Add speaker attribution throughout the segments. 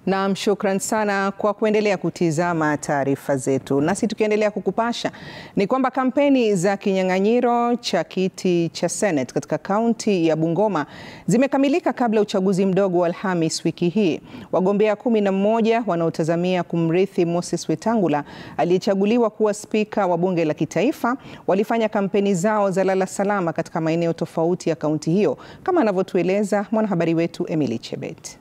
Speaker 1: Naam, shukran sana kwa kuendelea kutizama taarifa zetu. Nasi tukiendelea kukupasha ni kwamba kampeni za kinyang'anyiro cha kiti cha Senate katika kaunti ya Bungoma zimekamilika kabla uchaguzi mdogo wa Alhamis wiki hii. Wagombea kumi na mmoja wanaotazamia kumrithi Moses Wetangula aliyechaguliwa kuwa spika wa bunge la kitaifa walifanya kampeni zao za lala salama katika maeneo tofauti ya kaunti hiyo, kama anavyotueleza mwanahabari wetu Emily Chebet.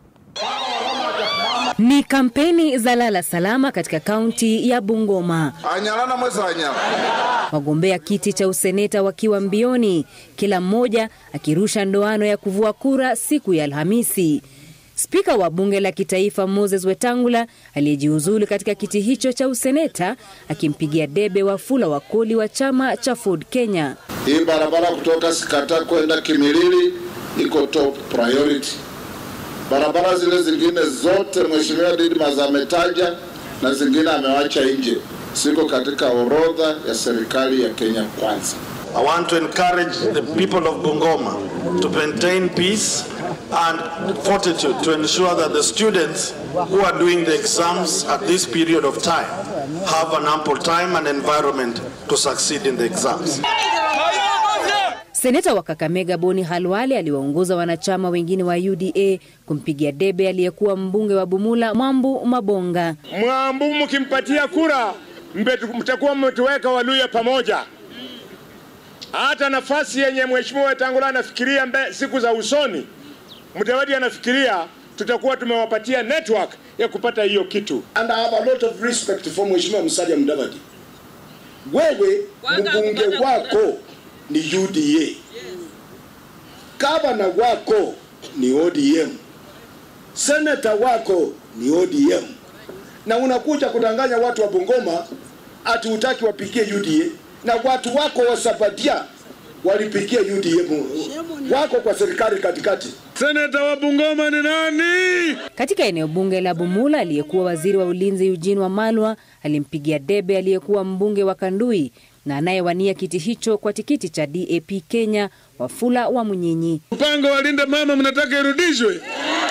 Speaker 2: Ni kampeni za lala salama katika kaunti ya Bungoma.
Speaker 3: Anyalana mwezi anyala.
Speaker 2: Wagombea kiti cha useneta wakiwa mbioni, kila mmoja akirusha ndoano ya kuvua kura siku ya Alhamisi. Spika wa bunge la kitaifa Moses Wetangula aliyejiuzulu katika kiti hicho cha useneta akimpigia debe Wafula Wakoli wa chama cha Ford Kenya.
Speaker 3: Hii barabara kutoka Sikata kwenda Kimilili iko top priority. Barabara zile zingine zote Mheshimiwa Didmas ametaja na zingine amewacha nje, siko katika orodha ya serikali ya Kenya Kwanza.
Speaker 4: I want to encourage the people of Bungoma to maintain peace and fortitude to ensure that the students who are doing the exams at this period of time have an ample time and environment to succeed in the exams.
Speaker 2: Seneta wa Kakamega Boni Halwale aliwaongoza wanachama wengine wa UDA kumpigia debe aliyekuwa mbunge wa Bumula Mwambu Mabonga.
Speaker 5: Mwambu mkimpatia kura mtakuwa mmetuweka Waluya pamoja. Hata nafasi yenye mheshimiwa Wetangula anafikiria mbe, siku za usoni, Mudavadi anafikiria tutakuwa tumewapatia network ya kupata hiyo kitu.
Speaker 6: And I have a lot of respect for mheshimiwa Musalia Mudavadi. Wewe mbunge wako ni UDA, gavana wako ni ODM, seneta wako ni ODM, na unakuja kudanganya watu wa Bungoma ati utaki wapigie UDA, na watu wako wa Sabatia walipigia UDM wako kwa serikali katikati.
Speaker 5: Seneta wa Bungoma ni nani?
Speaker 2: Katika eneo bunge la Bumula, aliyekuwa waziri wa ulinzi Eugene Wamalwa alimpigia debe aliyekuwa mbunge wa Kandui na anayewania kiti hicho kwa tikiti cha DAP Kenya Wafula wa Munyinyi.
Speaker 5: Mpango wa linda mama mnataka irudishwe?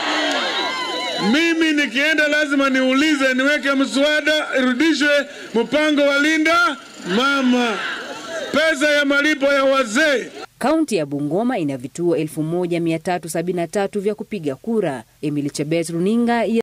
Speaker 5: Mimi nikienda lazima niulize, niweke mswada irudishwe mpango wa linda mama, pesa ya malipo ya wazee.
Speaker 2: Kaunti ya Bungoma ina vituo 1373 vya kupiga kura. Emily Chebet, runinga ya